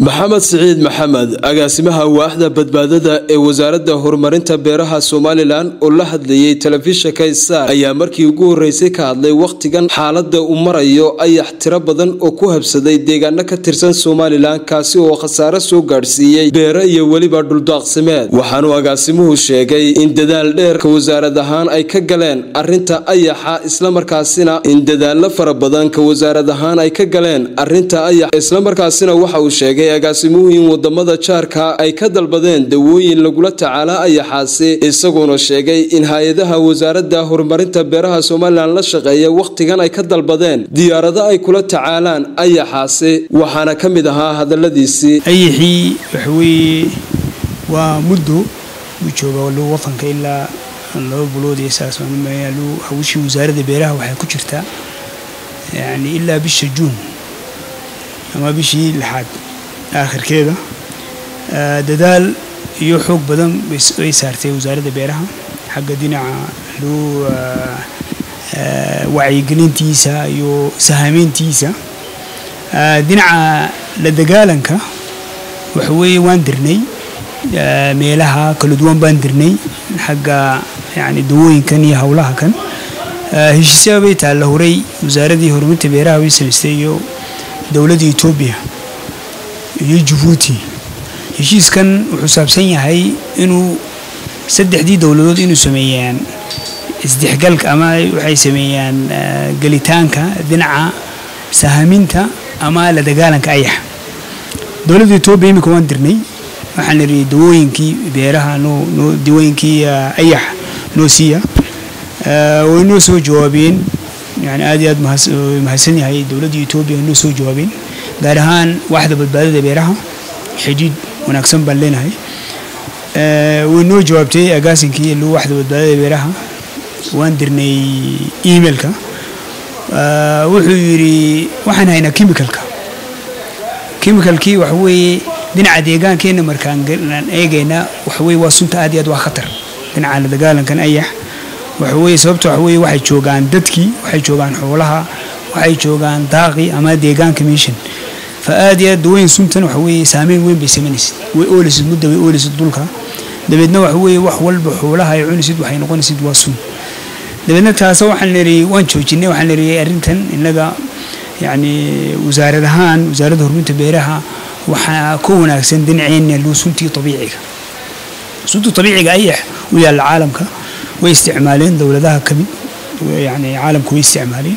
maxamed siciid maxamed agaasimaha waaxda badbaadada ee wasaaradda horumarinta beeraha somalilan oo la hadlayay telefishinka star ayaa markii ugu horeysay ka hadlay wakhtigan xaalada uu marayo ayax tiro badan oo ku habsaday deegaano ka tirsan somalilan kaasi oo khasaare soo gaadhsiiyey beero iyo weliba dhuldaaqsimeed waxaanuu agaasimuhu sheegay in dadaal dheerka wasaarad ahaan ay ka galeen arinta ayaxa islamarkaasina in dadaalo fara badan ka wasaarad ahaan ay ka galeen arinta ayax islamarkaasina waxa uu sheegay agaasimuhu in wadamada jaarka ay ka dalbadeen dawooyin lagula tacaala ayaxaasi isaguona sheegay in hay-adaha wasaaradda horumarinta beeraha somalilan la shaqeeya wakhtigan ay ka dalbadeen diyaarado ay kula tacaalaan ayaxaasi waxaana ka mid ahaa hadaladiisii ayaxii waxaweye waa muddo uu jooga lu wadanka ilaa laba bulood iyo saas lu hawshii wasaaradda beeraha waxay ku jirtaa yani ilaa bisha juun ama bishii lixaad aakhirkeeda dadaal iyo xoog badan bay saartay wasaaradda beeraha xagga dhinaca loo wacyigelintiisa iyo sahameyntiisa dhinaca la dagaalanka waxaweeye waan dirnay meelaha kala duwan baan dirnay xagga yani dawooyinkan iyo howlaha kan heshiisyaa bay taalla horay wasaaraddii horumarinta beeraha bay samaystay iyo dowladda etoobiya iyo jabuuti heshiiskan wuxuu saabsan yahay inuu saddexdii dowladood inuu sameeyaan isdexgalka ama waxay sameeyaan gelitaanka dhinaca sahaminta ama la dagaalanka ayax dowladda etoobiya imika waan dirnay waxaan nidhi dawooyinkii beeraha noo noo dawooyinkii ayax noo siiya way noo soo jawaabeen yani aad iyo aad mahadsan yahay dowladda etoobiya way noo soo jawaabeen gaar ahaan waaxda badbaadada beeraha xidhiidh wanaagsan baan leenahay way noo jawaabtay agaasinkii lu waaxda badbaadada beeraha waan dirnay emailka wuxuu yidhi waxaan haynaa chemicalka chemicalkii waxa weeye dhinaca deegaankeenna markaan eegayna waxaweye waa sunta aad iyo aad waa khatar dhinaca la dagaalankan ayax waxaweye sababta waxaweye waxay joogaan dadkii waxay joogaan xoolaha waxay joogaan daaqi ama deegaanka meeshan fa aad iyo aad dawooyin suntan waxa weeye saameyn weyn bay sameynaysid way oolisid mudda way oolisid dhulka dabeedna waxa weeye wax walba xoolaha ay cunisid waxay noqonaysid waa sun dabeedna taasa waxaan nidhi waan joojinay waxaan nidhi arrintan innaga yacni wasaarad ahaan wasaaradda horumarinta beeraha waxaa ka wanaagsan dhinaceenna luu suntii tabiiciga suntii tabiiciga ayax u yaalla caalamka way isticmaaleen dowladaha kamid yani caalamka way isticmaaleen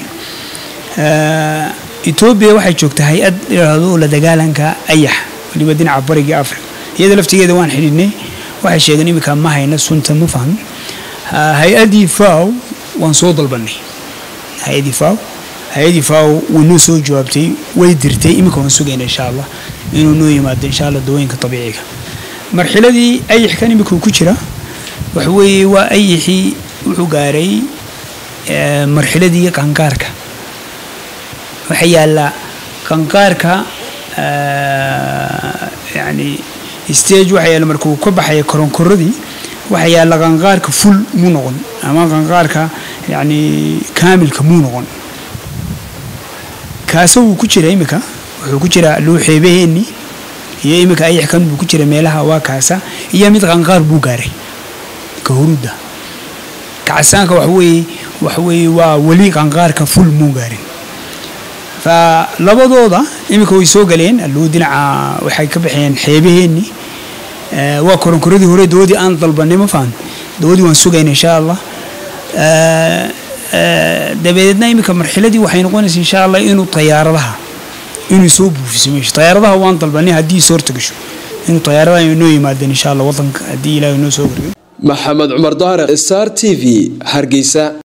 etoobiya waxay joogtaa hay-ad idhaahdo la dagaalanka ayax waliba dhinaca bariga africa iyada laftigeeda waan xidhiidhnay waxay sheegeen iminka ma hayna sunta ma fahmin hay-addii faw waan soo dalbanay hay-addii faw hay-addii faw way noo soo jawaabtay way dirtay iminka waan sugayna insha allah inuu noo yimaado insha allah dawooyinka dabiiciga marxiladii ayaxkan imika ku jira waxa weeye waa ayaxii wuxuu gaaray marxiladii qangaarka waxaa yaalla qanqaarka yani stage waxaa yaalla markuu ka baxaya koronkoradii waxaa yaalla qanqaarka ful muu noqon ama qanqaarka yani kaamilka muu noqon kaasa wuu ku jira imika wuxuu ku jira luuxeebaheenni iyo imika ayaxkan buu ku jira meelaha waa kaasa iyo mid qanqaar buu gaaray kahurudda kacasaanka waxaweye waxaweye waa weli qanqaarka ful muu gaarin fa labadooda iminka way soo galeen alluu dhinaca waxay ka baxeen xeebaheenni waa koronkoradii hore dawadii aan dalbanay ma fahan dawadii waan sugayna insha allah dabadeedna iminka marxiladii waxay noqonaysa insha allah inuu tayaaradaha inuu soo buufiso meesha tayaaradaha waan dalbanay haddii soorta gasho inuu tayaaradaha noo yimaadeen insha allah wadanka haddii ilaahay noo soo gargayo maxamed cumar daare star t v hargeysa